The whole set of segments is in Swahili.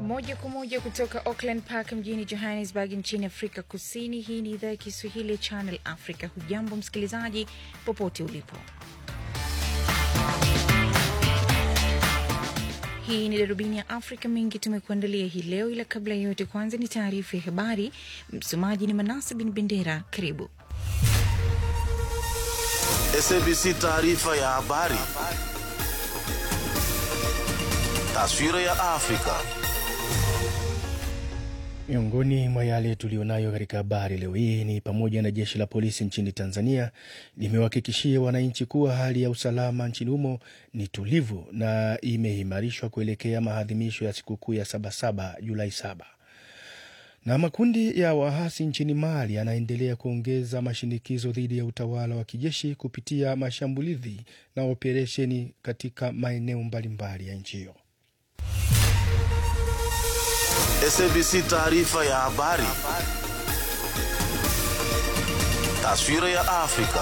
Moja kwa moja kutoka Auckland Park mjini Johannesburg nchini Afrika Kusini. Hii ni idhaa ya Kiswahili ya Channel Africa. Hujambo msikilizaji, popote ulipo. Hii ni darubini ya Afrika. Mengi tumekuandalia hii leo, ila kabla ya yote, kwanza ni taarifa ya habari. Msomaji ni Manase Bin Bendera. Karibu. SABC taarifa ya habari. Taswira ya Afrika. Miongoni mwa yale tuliyonayo katika habari leo hii ni pamoja na jeshi la polisi nchini Tanzania limewahakikishia wananchi kuwa hali ya usalama nchini humo ni tulivu na imeimarishwa kuelekea maadhimisho ya sikukuu ya Sabasaba Julai saba. Na makundi ya waasi nchini Mali yanaendelea kuongeza mashinikizo dhidi ya utawala wa kijeshi kupitia mashambulizi na operesheni katika maeneo mbalimbali ya nchi hiyo. SABC taarifa ya habari. Taswira ya Afrika.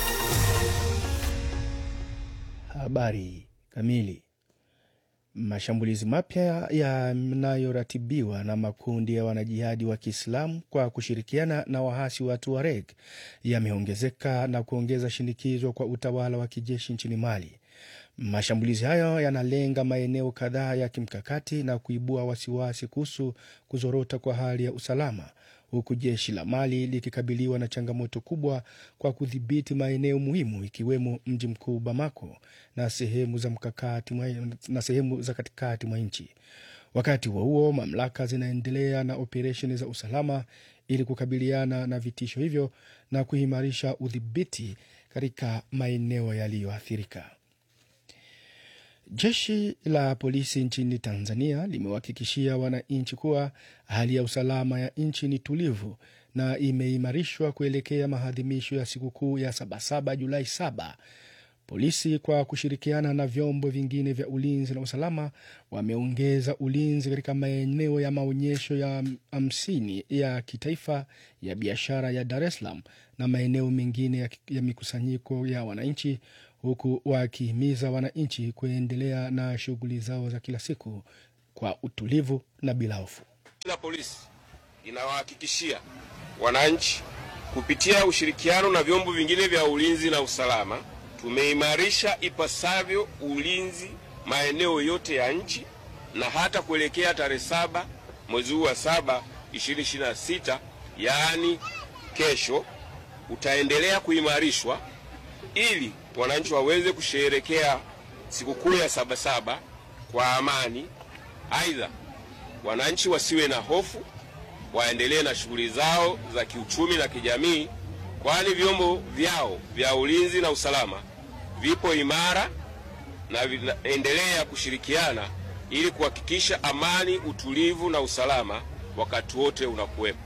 Habari kamili. Mashambulizi mapya yanayoratibiwa na makundi ya wanajihadi wa Kiislamu kwa kushirikiana na waasi wa Tuareg yameongezeka na kuongeza shinikizo kwa utawala wa kijeshi nchini Mali. Mashambulizi hayo yanalenga maeneo kadhaa ya kimkakati na kuibua wasiwasi kuhusu kuzorota kwa hali ya usalama, huku jeshi la Mali likikabiliwa na changamoto kubwa kwa kudhibiti maeneo muhimu ikiwemo mji mkuu Bamako na sehemu za mkakati mwa, na sehemu za katikati mwa nchi. Wakati huo huo, mamlaka zinaendelea na operesheni za usalama ili kukabiliana na vitisho hivyo na kuimarisha udhibiti katika maeneo yaliyoathirika. Jeshi la polisi nchini Tanzania limewahakikishia wananchi kuwa hali ya usalama ya nchi ni tulivu na imeimarishwa kuelekea maadhimisho ya sikukuu ya Sabasaba Julai saba. Polisi kwa kushirikiana na vyombo vingine vya ulinzi na usalama wameongeza ulinzi katika maeneo ya maonyesho ya hamsini ya kitaifa ya biashara ya Dar es Salaam na maeneo mengine ya, ya mikusanyiko ya wananchi huku wakihimiza wananchi kuendelea na shughuli zao za kila siku kwa utulivu na bila hofu. La polisi inawahakikishia wananchi kupitia ushirikiano na vyombo vingine vya ulinzi na usalama, tumeimarisha ipasavyo ulinzi maeneo yote ya nchi na hata kuelekea tarehe saba mwezi huu wa saba 2026 yaani kesho, utaendelea kuimarishwa ili wananchi waweze kusherehekea sikukuu ya Sabasaba kwa amani. Aidha, wananchi wasiwe na hofu, waendelee na shughuli zao za kiuchumi na kijamii, kwani vyombo vyao vya ulinzi na usalama vipo imara na vinaendelea kushirikiana ili kuhakikisha amani, utulivu na usalama wakati wote unakuwepo.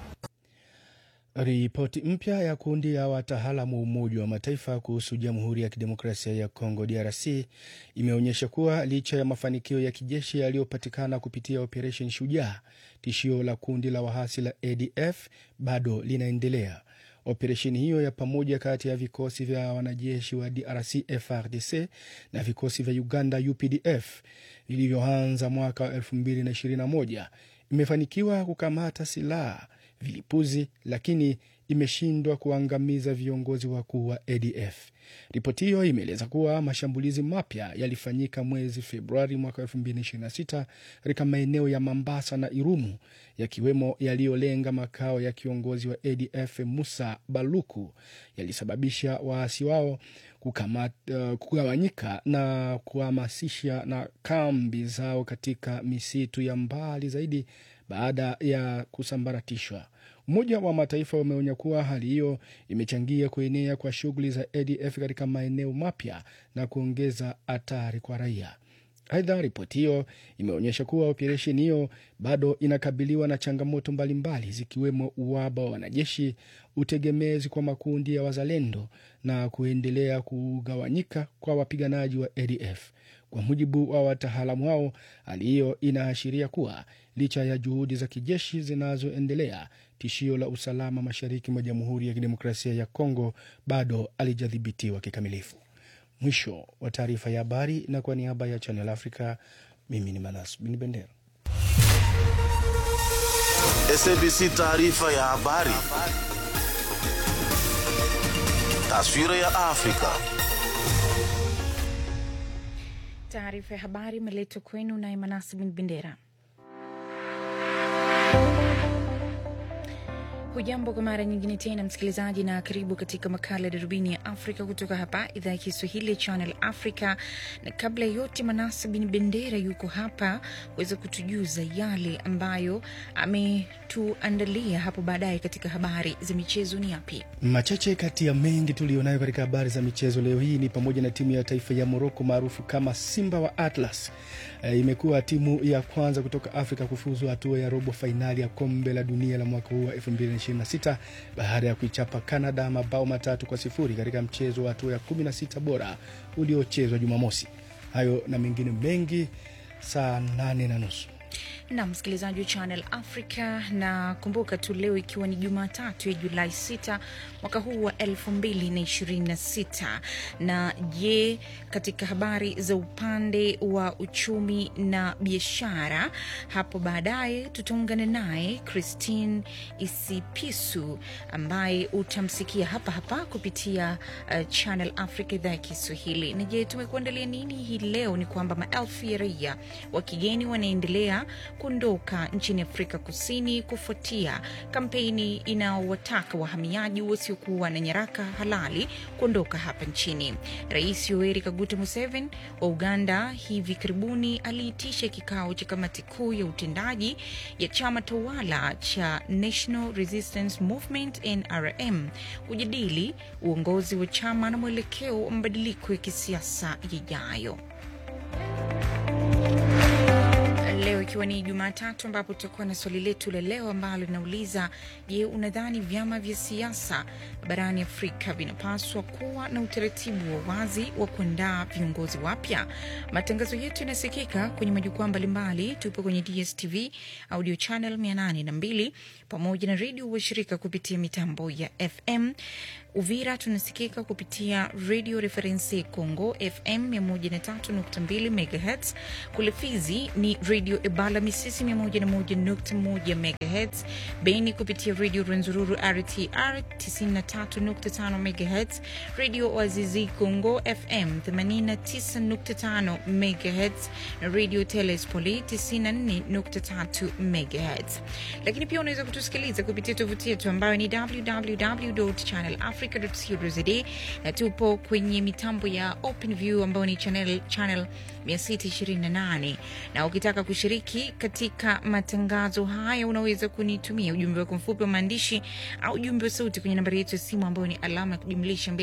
Ripoti mpya ya kundi ya wataalamu wa Umoja wa Mataifa kuhusu Jamhuri ya Kidemokrasia ya Kongo DRC imeonyesha kuwa licha ya mafanikio ya kijeshi yaliyopatikana kupitia Operation Shujaa, tishio la kundi la waasi la ADF bado linaendelea. Operesheni hiyo ya pamoja kati ya vikosi vya wanajeshi wa DRC FRDC na vikosi vya Uganda UPDF vilivyoanza mwaka wa 2021 imefanikiwa kukamata silaha vilipuzi lakini imeshindwa kuangamiza viongozi wakuu wa ADF. Ripoti hiyo imeeleza kuwa mashambulizi mapya yalifanyika mwezi Februari mwaka 2026 katika maeneo ya Mambasa na Irumu, yakiwemo yaliyolenga makao ya kiongozi wa ADF Musa Baluku, yalisababisha waasi wao uh, kugawanyika na kuhamasisha na kambi zao katika misitu ya mbali zaidi baada ya kusambaratishwa. Umoja wa Mataifa umeonya kuwa hali hiyo imechangia kuenea kwa shughuli za ADF katika maeneo mapya na kuongeza hatari kwa raia. Aidha, ripoti hiyo imeonyesha kuwa operesheni hiyo bado inakabiliwa na changamoto mbalimbali zikiwemo uwaba wa wanajeshi, utegemezi kwa makundi ya wazalendo na kuendelea kugawanyika kwa wapiganaji wa ADF. Kwa mujibu wa wataalamu hao, hali hiyo inaashiria kuwa licha ya juhudi za kijeshi zinazoendelea, tishio la usalama mashariki mwa Jamhuri ya Kidemokrasia ya Kongo bado halijadhibitiwa kikamilifu. Mwisho wa taarifa ya habari, na kwa niaba ya Channel Africa, mimi ni Manas Bin Bendera. SABC taarifa ya habari. Taswira ya Afrika. Taarifa ya habari imeletwa kwenu naye Manasi bin Bendera. Hujambo kwa mara nyingine tena msikilizaji, na karibu katika makala ya darubini ya Afrika kutoka hapa idhaa ya Kiswahili ya Channel Africa. Na kabla ya yote, Manasa bin Bendera yuko hapa kuweza kutujuza yale ambayo ametuandalia hapo baadaye katika habari za michezo. Ni yapi? Machache kati ya mengi tuliyonayo katika habari za michezo leo hii ni pamoja na timu ya taifa ya Moroko maarufu kama Simba wa Atlas e, imekuwa timu ya kwanza kutoka Afrika kufuzu hatua ya robo fainali ya kombe la dunia la mwaka huu wa 2026 baada ya kuichapa Canada mabao matatu kwa sifuri katika mchezo wa hatua ya 16 bora uliochezwa Jumamosi. Hayo na mengine mengi saa nane na nusu na msikilizaji wa Channel Africa, na kumbuka tu leo ikiwa ni Jumatatu ya Julai 6 mwaka huu wa 2026. Na je, katika habari za upande wa uchumi na biashara, hapo baadaye tutaungana naye Christine Isipisu ambaye utamsikia hapa hapa kupitia uh, Channel Africa idhaa ya Kiswahili. Na je, tumekuandalia nini hii leo? Ni kwamba maelfu ya raia wa kigeni wanaendelea kuondoka nchini Afrika Kusini kufuatia kampeni inaowataka wahamiaji wasiokuwa na nyaraka halali kuondoka hapa nchini. Rais Yoweri Kaguta Museveni wa Uganda hivi karibuni aliitisha kikao cha kamati kuu ya utendaji ya chama tawala cha National Resistance Movement NRM kujadili uongozi wa chama na mwelekeo wa mabadiliko ya kisiasa yajayo. Leo ikiwa ni Jumatatu, ambapo tutakuwa na swali letu la leo ambalo linauliza: Je, unadhani vyama vya siasa barani Afrika vinapaswa kuwa na utaratibu wa wazi wa kuandaa viongozi wapya? Matangazo yetu yanasikika kwenye majukwaa mbalimbali. Tupo kwenye DSTV audio channel 802 pamoja na redio washirika kupitia mitambo ya FM. Uvira tunasikika kupitia Radio Reference Congo FM 103.2 MHz. Kule Fizi ni Radio Ebala Misisi 101.1 MHz. Beni kupitia Radio Rwenzururu RTR 93.5 MHz. Radio Wazizi Congo FM 89.5 MHz na Radio Telespoli 94.3 MHz. Lakini pia unaweza kutusikiliza kupitia tovuti yetu ambayo ni www.channel africa.co.za na tupo kwenye mitambo ya OpenView ambayo ni channel, channel 628 na ukitaka kushiriki katika matangazo haya unaweza kunitumia ujumbe wako mfupi wa maandishi au ujumbe wa sauti kwenye nambari yetu ya simu ambayo ni alama ya kujumlisha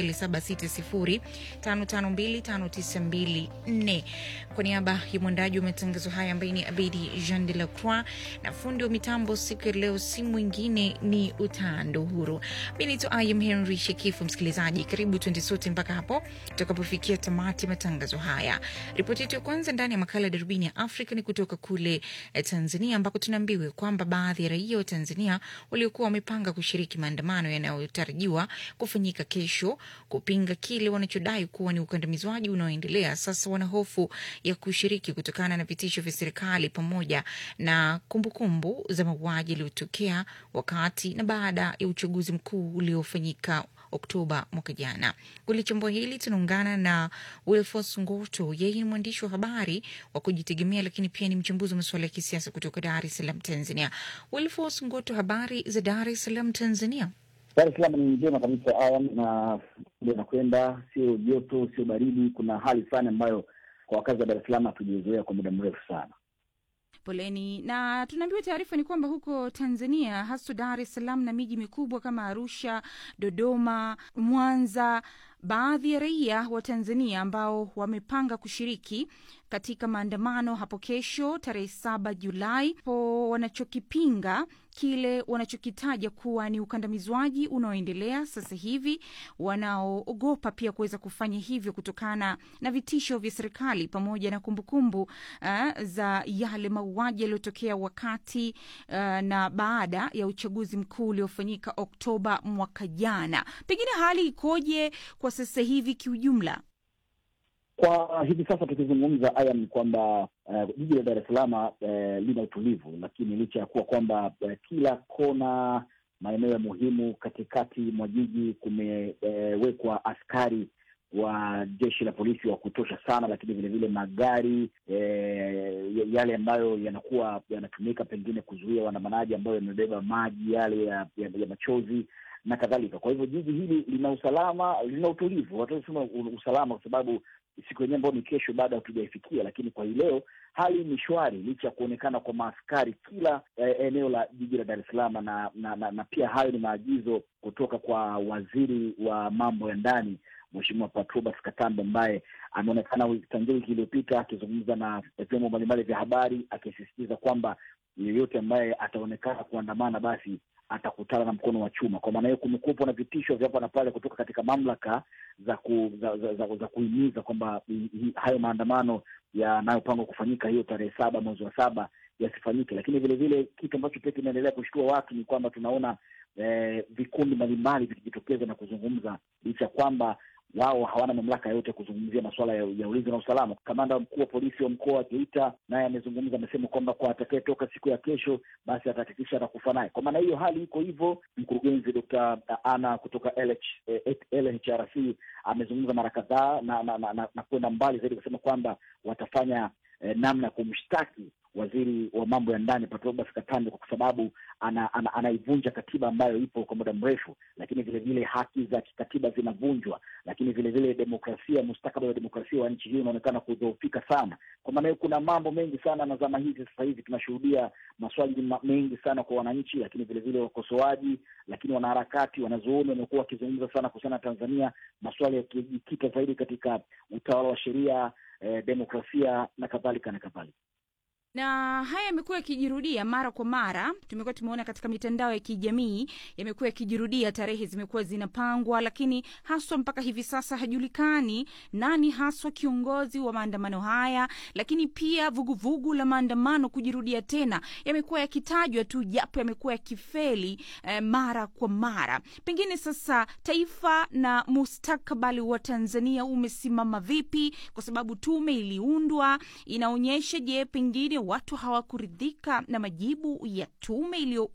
2760552594 kwa niaba ya mwandaji wa matangazo haya ambaye ni Abedi Jean de la Croix na fundi wa mitambo siku ya leo si mwingine ni Utando Huru. Mi naitwa Ayam Henry Shekifu. Msikilizaji, karibu twende sote mpaka hapo tutakapofikia tamati ya matangazo haya. Ripoti yetu ya kwanza ndani ya makala ya darubini ya Afrika ni kutoka kule eh, Tanzania ambako tunaambiwa kwamba baadhi ya raia wa Tanzania waliokuwa wamepanga kushiriki maandamano yanayotarajiwa kufanyika kesho kupinga kile wanachodai kuwa ni ukandamizwaji unaoendelea sasa wana hofu ya kushiriki kutokana na vitisho vya serikali pamoja na kumbukumbu kumbu za mauaji yaliyotokea wakati na baada ya uchaguzi mkuu uliofanyika Oktoba mwaka jana. Kulichambua hili tunaungana na Wilfos Ngoto. Yeye ni mwandishi wa habari wa kujitegemea, lakini pia ni mchambuzi wa masuala ya kisiasa kutoka Dar es Salaam, Tanzania. Wilfos Ngoto, habari za Dar es Salaam, Tanzania? Dar es Salaam ni njema kabisa Ayam, na inakwenda sio joto, sio baridi. Kuna hali fulani ambayo kwa wakazi wa Dar es Salaam hatujazoea kwa muda mrefu sana. Poleni. Na tunaambiwa taarifa ni kwamba huko Tanzania, hasa Dar es Salaam na miji mikubwa kama Arusha, Dodoma, Mwanza, baadhi ya raia wa Tanzania ambao wamepanga kushiriki katika maandamano hapo kesho tarehe saba Julai po wanachokipinga kile wanachokitaja kuwa ni ukandamizwaji unaoendelea sasa hivi, wanaoogopa pia kuweza kufanya hivyo kutokana na vitisho vya serikali pamoja na kumbukumbu uh, za yale mauaji yaliyotokea wakati uh, na baada ya uchaguzi mkuu uliofanyika Oktoba mwaka jana. Pengine hali ikoje kwa sasa hivi kiujumla? Kwa hivi sasa tukizungumza, aya ni kwamba uh, jiji la Dar es Salaam uh, lina utulivu, lakini licha ya kuwa kwamba uh, kila kona, maeneo ya muhimu katikati mwa jiji kumewekwa uh, askari wa jeshi la polisi wa kutosha sana, lakini vilevile magari eh, yale ambayo yanakuwa yanatumika pengine kuzuia waandamanaji ambayo yamebeba maji yale ya, ya, ya machozi na kadhalika. Kwa hivyo jiji hili lina usalama, lina utulivu, watasema usalama kwa sababu siku yenyewe ambayo ni kesho bado hatujaifikia, lakini kwa hii leo hali ni shwari, licha ya kuonekana kwa maaskari kila eh, eneo la jiji la Dar es Salaam na, na, na, na pia hayo ni maagizo kutoka kwa waziri wa mambo ya ndani Mheshimiwa Patrobas Katambe ambaye ameonekana tangia wiki iliyopita akizungumza na vyombo mbalimbali vya habari akisisitiza kwamba yeyote ambaye ataonekana kuandamana basi atakutana na mkono wa chuma. Kwa maana hiyo, kumekuwepo na vitisho vya hapa na pale kutoka katika mamlaka za ku, za, za, za, za kuhimiza kwamba hayo maandamano yanayopangwa kufanyika hiyo tarehe saba mwezi wa saba yasifanyike. Lakini vile vile kitu ambacho pia kinaendelea kushtua watu ni kwamba tunaona eh, vikundi mbalimbali vikijitokeza na kuzungumza licha ya kwamba wao hawana mamlaka yote ya kuzungumzia masuala ya, ya ulinzi na usalama. Kamanda mkuu wa polisi wa mkoa wa Geita naye amezungumza, amesema kwamba kwa atakayetoka siku ya kesho, basi atahakikisha atakufa naye. Kwa maana hiyo hali iko hivyo. Mkurugenzi Dr. Ana kutoka LH, eh, LHRC amezungumza mara kadhaa na, na, na, na, na kwenda mbali zaidi kusema kwamba watafanya eh, namna ya kumshtaki waziri wa mambo ya ndani Patrobas Katambe kwa sababu ana, ana, anaivunja katiba ambayo ipo kwa muda mrefu, lakini vile vile haki za kikatiba zinavunjwa, lakini vile vile demokrasia, mustakabali wa demokrasia wa nchi hii unaonekana kudhoofika sana. Kwa maana hiyo kuna mambo mengi sana, na zama hizi sasa hivi tunashuhudia maswali mengi sana kwa wananchi, lakini vile vile wakosoaji, lakini wanaharakati, wanazuoni wamekuwa wakizungumza sana kuhusiana na Tanzania, maswali yakijikita zaidi katika utawala wa sheria, eh, demokrasia na kadhalika na kadhalika na haya yamekuwa yakijirudia mara kwa mara. Tumekuwa tumeona katika mitandao ya kijamii yamekuwa yakijirudia, tarehe zimekuwa zinapangwa, lakini haswa mpaka hivi sasa hajulikani nani haswa kiongozi wa maandamano haya. Lakini pia vuguvugu vugu la maandamano kujirudia tena yamekuwa yakitajwa tu, japo yamekuwa yakifeli eh, mara kwa mara. Pengine sasa taifa na mustakabali wa Tanzania umesimama vipi? Kwa sababu tume iliundwa, inaonyesha je, pengine watu hawakuridhika na majibu ya tume